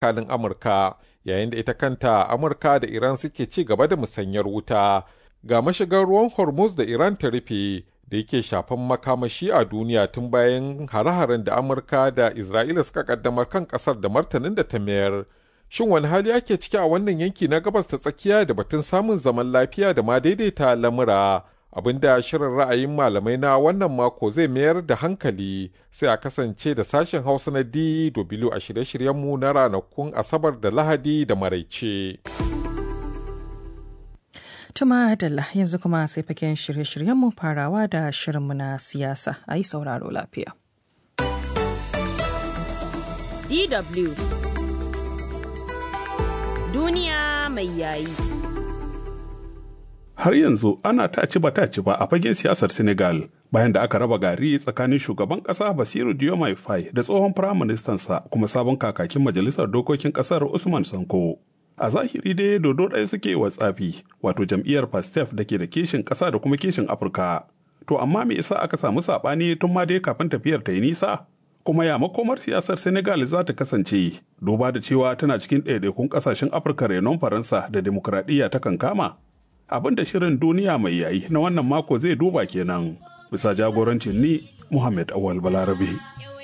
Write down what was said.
tsakanin Amurka, yayin da ita kanta Amurka da Iran suke ci gaba da musanyar wuta. Ga mashigar ruwan Hormuz da Iran ta rufe da yake shafan makamashi a duniya tun bayan hare-haren da Amurka da Isra'ila suka kaddamar kan kasar da martanin da ta mayar. Shin wani hali ake ciki a wannan yanki na gabas ta tsakiya da batun samun zaman lafiya da ma daidaita lamura? abinda shirin ra'ayin malamai na wannan mako zai mayar da hankali sai a kasance da sashen hausa na DW a shirye-shiryenmu na ranakun asabar da lahadi da maraice. Tuma Dalla yanzu kuma sai faken shirye-shiryenmu farawa da shirinmu na siyasa a yi sauraro lafiya. DW Duniya mai yayi. har yanzu ana taci ba taci ba a fagen siyasar Senegal bayan da aka raba gari tsakanin shugaban kasa Basiru Diomaye Faye da tsohon firaministansa kuma sabon kakakin majalisar dokokin kasar Usman Sanko. A zahiri dai dodo ɗaya suke wa tsafi wato jam'iyyar Pastef da ke da kishin ƙasa da kuma kishin Afirka. To amma me yasa aka samu saɓani tun ma dai kafin tafiyar ta yi nisa? Kuma ya makomar siyasar Senegal za ta kasance duba da cewa tana cikin ɗaiɗaikun ƙasashen Afirka renon Faransa da demokuraɗiyya ta kankama? abin da shirin duniya mai yayi na wannan mako zai duba kenan bisa jagorancin ni Muhammad Awal Balarabe.